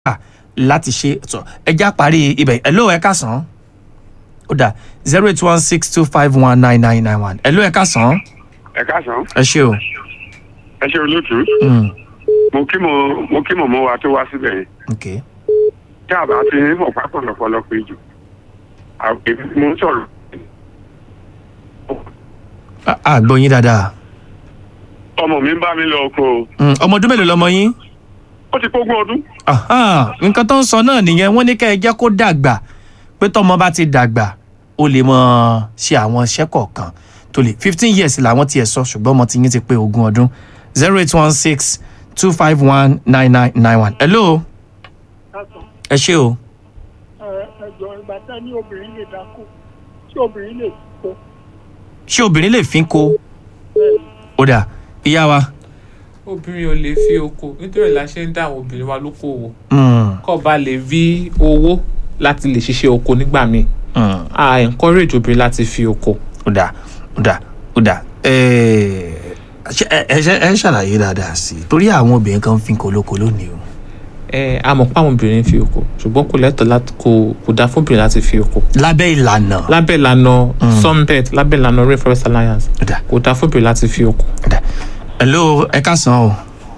láti ṣe sọ ẹjá parí ibẹ̀ ẹ̀ló ẹ̀ ká sàn án ó dà zero eight one six two five one nine nine nine one ẹ̀ló ẹ̀ ká sàn án ẹ káàsán ẹ ṣé o. ẹ ṣe olóòtú Mm, mo kí mo mo kí mọ̀mọ́ wa tó wá síbẹ̀ yẹn ok tí a bá ti ní mọ̀pá pọ̀lọpọ̀lọ pé jù àwọn èmi mo ń sọ̀rọ̀ A- a gbọ́ yín dáadáa ọmọ mi ń bá mi lọ oko o. Mm, ọmọ ọdún mélòó lọmọ yín. ó ti pógún ọdún Aha, nǹkan tó ń sọ náà nìyẹn wọ́n ní kẹ́ ẹ jẹ́ kó dàgbà pé tọmọ bá ti dàgbà ó lè mọ ṣe àwọn iṣẹ́ kọ̀ọ̀kan tó lè fifteen years làwọn tiẹ̀ sọ ṣùgbọ́n ọmọ tiyín ti pé ogún ọdún zero eight one six two five one nine nine nine one. hello ẹ ṣé o. ẹjọ ìgbà tá ní obìnrin lè dáko tí obìnrin lè kó ṣé obìnrin lè fi ko ó dà ìyá wa. obìnrin ò lè fi oko nítorí la ṣe ń dá àwọn obìnrin wa lókòwò Mm, kọ́ ba lè rí owó láti lè ṣiṣẹ́ oko nígbà míì mm. a encourage obìnrin láti fi oko. ó dà ó dà ó dà ẹ ṣe- ẹ ẹ ẹ ṣàlàyé dáadáa sí i torí àwọn obìnrin kan fi kolóko lónìí o. ẹ a mọ̀ pé àwọn obìnrin fi oko ṣùgbọ́n kò lẹ́tọ̀ọ́ láti kò kò dáa fún obìnrin láti fi oko. lábẹ́ ìlànà. lábẹ́ ìlànà sunbed lábẹ́ ìlànà rainforest alliance ó dà kò dáa fún obìnrin láti fi oko. ó dà hello ẹ káàsán o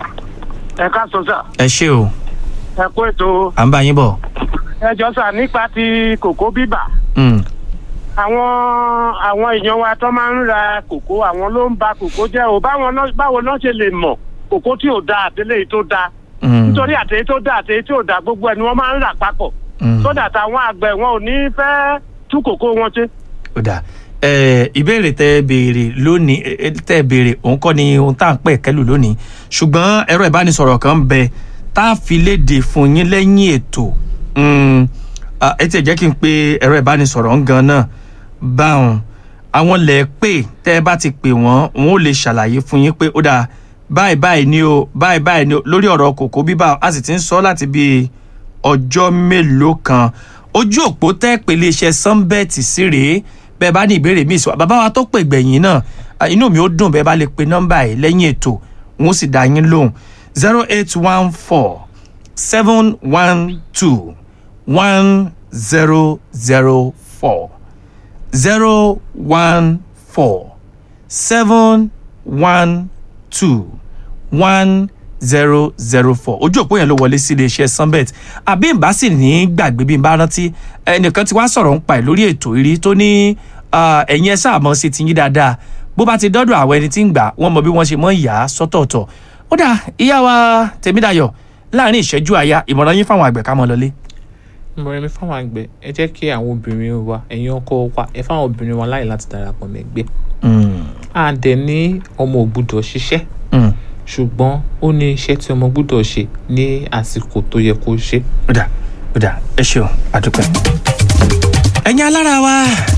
ẹ ká sọ sà ẹ ṣé o ẹ kó ètò à ń bá yín bọ̀. ẹjọ sà nípa ti kòkó bíbà Mm, àwọn àwọn èèyàn wa tó máa ń ra kòkó àwọn ló ń ba kòkó jẹ o báwọn náà báwo náà ṣe lè mọ kòkó tí ò da àtẹlẹ yìí tó da mm, nítorí àtẹyí tó da àtẹyí tí ò da gbogbo ẹ ni wọn máa ń rà papọ̀ mm. sódà táwọn àgbẹ̀ wọn ò ní fẹ́ tú kòkó wọn ṣe. ó dà ẹ ìbéèrè tẹ ẹ béèrè lónìí ẹ, ẹ, tẹ ẹ béèrè òun kọ́ ni ohun tá à ń pè kẹ́lù lónìí ṣùgbọ́n ẹ̀rọ ìbánisọ̀rọ̀ kan ń bẹ tá a fi léde fún yín lẹ́yìn ètò Mm, ah, ẹ tiẹ̀ jẹ́ kí n pe ẹ̀rọ ìbánisọ̀rọ̀ ń gan náà báwọn àwọn lẹ̀ pè tẹ́ ẹ bá ti pè wọ́n wọn ò lè ṣàlàyé fún yín pé ó dà báyìí báyìí ni o báyìí báyìí ni o lórí ọ̀rọ̀ kòkó bíbá a sì ti ń sọ láti bíi ọjọ́ mélòó kan ojú òpó tẹ́ pèlè iṣẹ́ sunbet sí rèé bẹ́ẹ̀ bá ní ìbéèrè míì sọ bàbá wa tó pè gbẹ̀yìn náà ah, inú mi ó dùn bẹ́ẹ̀ bá lè pe nọ́mbà yìí lẹ́yìn ètò wọn ó sì dá yín lóhùn zero eight one four seven one two one zero zero four zero one four seven one two one zero zero four ojú òpó yẹn ló wọlé sí iléeṣẹ́ sunbet àbí n bá sì ní gbàgbé bí n bá rántí ẹnìkan tí wàá sọ̀rọ̀ ń pa ẹ̀ lórí ètò ìrí tó ní ah, ẹ̀yin ẹ sáà mọ̀ sí ti yín dáadáa bó bá ti dọ́dọ̀ àwọn ẹni tí ń gbà wọ́n mọ bí wọ́n ṣe mọ́ ìyá sọ́tọ̀ọ̀tọ̀ ó dà ìyá wa tèmídàyọ̀ láàrin ìṣẹ́jú àyà ìmọ̀ràn yín fáwọn àgbẹ̀ ká mọ́ lọlé. ìmọ̀ràn mi fáwọn àgbẹ̀ ẹ jẹ́ kí àwọn obìnrin wa ẹ̀yin ọkọ wa ẹ fáwọn obìnrin wa láyè láti darapọ̀ mẹ́gbẹ́. Mm, a dẹ̀ ní ọmọ ò gbúdọ̀ ṣiṣẹ́ mm, ṣùgbọ́n ó ní iṣẹ́ tí ọmọ gbúdọ̀ ṣe ní àsìkò tó yẹ kó ṣe. ó dà ó dà ẹ ṣeun àdúpẹ́. ẹ̀yin alára wa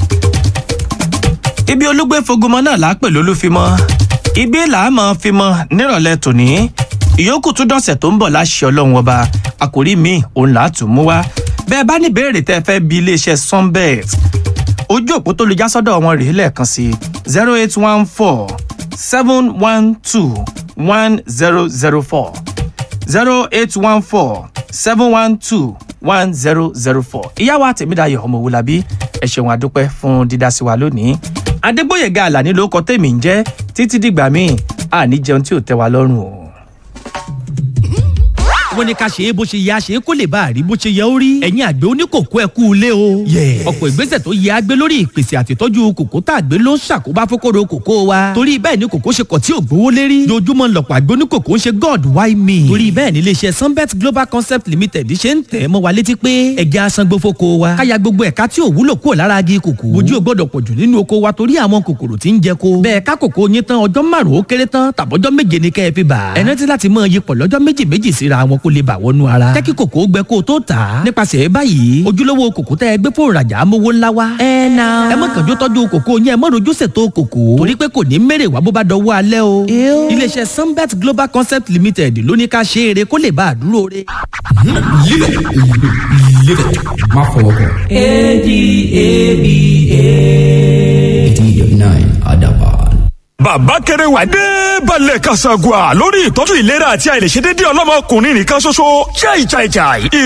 ibi olúgbé fogomọ náà là á pè lólúfimọ́ ibi là á mọ̀ fimọ́ nírọ̀lẹ́ tòní ìyókù tún dọ̀sẹ̀ tó ń bọ̀ láṣẹ ọlọ́run ọba àkòrí mi òun là á tún mú wá bẹ́ẹ̀ bá ní ìbéèrè tẹ́ ẹ fẹ́ bi iléeṣẹ́ sunbet ojú òpó tó lu jásọ́dọ̀ wọn rèé lẹ́ẹ̀kan sí zero eight one four seven one two one zero zero four zero eight one four seven one two one zero zero four ìyá wa tèmídàyọ̀ ọmọ òwúlàbí ẹ ṣeun àdúpẹ́ fún dídá sí wa lónìí adégbòyèga àlàní ló kọ tèmi ń jẹ́ títí dìgbà míì àní jẹun tí ò tẹ́ wa lọ́rùn o. wọ́n ní ká ṣe é bó ṣe yẹ a ṣe é kó lè bá a rí bó ṣe yẹ ó rí. ẹ̀yin àgbẹ̀ oníkòkó ẹ kú ilé o. ọ̀pọ̀ ìgbésẹ̀ tó yẹ agbé lórí ìpèsè àtìtọ́jú kòkó tá a gbé ló ń ṣàkóbá fókòrò kòkó wa. torí bẹ́ẹ̀ ni kòkó ṣe kọ̀ tí ò gbówó lérí. dojúmọ́ lọ̀pọ̀ àgbẹ̀ oníkòkó ń ṣe god why me. torí bẹ́ẹ̀ ni iléeṣẹ́ sunbet global concept limited ṣe ń tẹ̀ mọ́ wa létí pé ẹja asangbó fóko wa. káya gbogbo ẹ̀ka tí ò wúlò kúrò lára agi kòkó. bójú ò gbọ́dọ̀ pọ̀jù nínú oko wa torí àwọn kòkòrò tí ń jẹ ko. bẹ́ẹ̀ ká kòkó yín tán ọjọ́ márùn-ún ó kéré tán tàbọ́jọ́ méje ni kẹ́ ẹ fi bà. ẹ rántí láti mọ iyipọ̀ lọ́jọ́ méjì méjì síra wọn kó lè bà wọnú ara. jẹ́ kí kòkó gbẹ kó o tó tà á. nípasẹ̀ báyìí ojúlówó kòkó tẹ́ ẹ gbé fún ìrajà amówó ńlá wa. ẹ na. ẹ mọ̀ kànjú tọ́jú kòkó yẹn ẹ mọ̀ rojú ṣètò kòkó. torí pé kò ní mèrè wá bó bá dọwọ́ alẹ́ o. iléeṣẹ́ sunbet global concept limited ló ní ká ṣe eré kó lè bá a dúró re. Live it. Live it. Má fọwọ́ kọ. A-D-A-B-A. eighty eighty nine Adaban. bàbá kẹrẹwà dé balẹ̀ kasagua lórí ìtọ́jú ìlera àti àìlèṣedédé ọlọ́mọkùnrin nìkan ṣoṣo chai chai chai